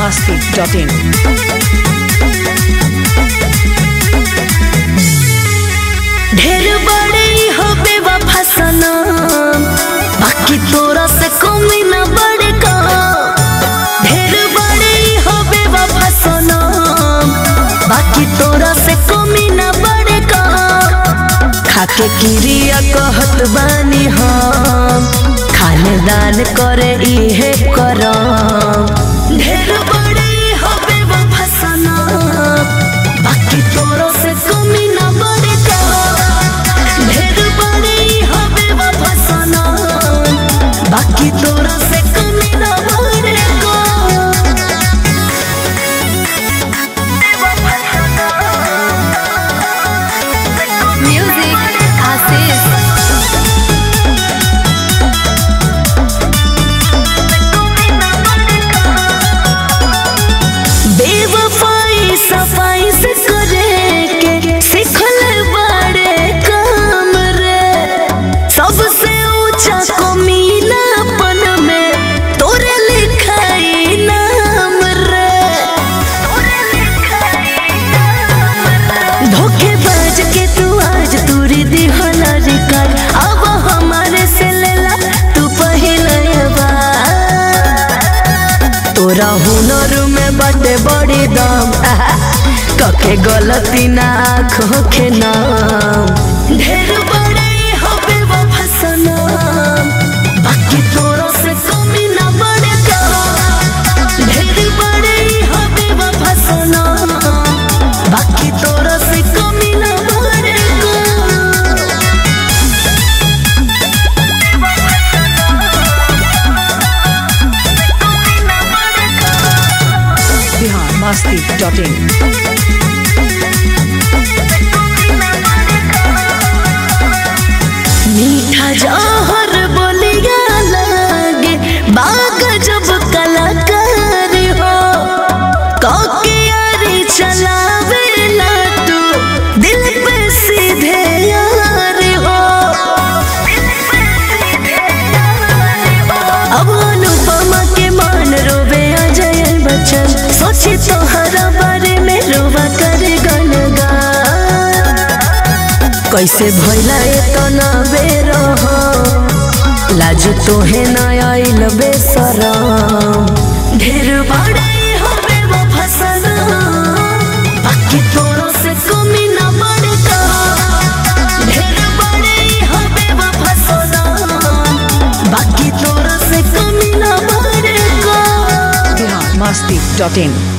masti.in. ढेर बड़े हो बेवफा सनम बाकी तोरा से कमी न बड़े का ढेर बड़े हो बेवफा सनम बाकी तोरा से कमी न बड़े का खाके किरिया कहत बानी हम खानदान करे इहे करम ढेर बड़े हो बेवफा सनम बाकी तोरा से कमी न बड़े का ढेर बड़े हो बेवफा सनम बाकी तोरा से कमी न बड़े का Music Asis. बेवफाई सफाई से करे के सिखल बड़े काम रे सबसे ऊंचा कमीनापन में तोरे लिखाई नाम रे धोखेबाज के तू आज तूरी दिहला रिकार अब हमारे से लेला तू पहले बार तोरा हुनर में बटे बड़ी दम आहा, कके गलती ना आँखों के नाम ढेर बड़े हो बेवफा सनम बाकी तोरा से कमी ना बड़े का ढेर बड़े हो बेवफा सनम बाकी तोरा से कमी ना बड़े का Bihar masti.in. मीठा जहर बोलिया लागे बाग जब कलाकार हो कके यारी चलावे ला तू दिल पे सीधे यार हो अब अनुपमा के मान रोवे अजय बच्चन सोची तोहरा बारे में रोवा करे गनगान कैसे भैला एतना बेर लाज तोहे न आइल बेसरम ढेर बड़े हो बेवफा सनम बाकी तोरो से कमी न बड़े का ढेर बड़े हो बेवफा सनम बाकी तोरो से कमी न बड़े का Bihar masti.in.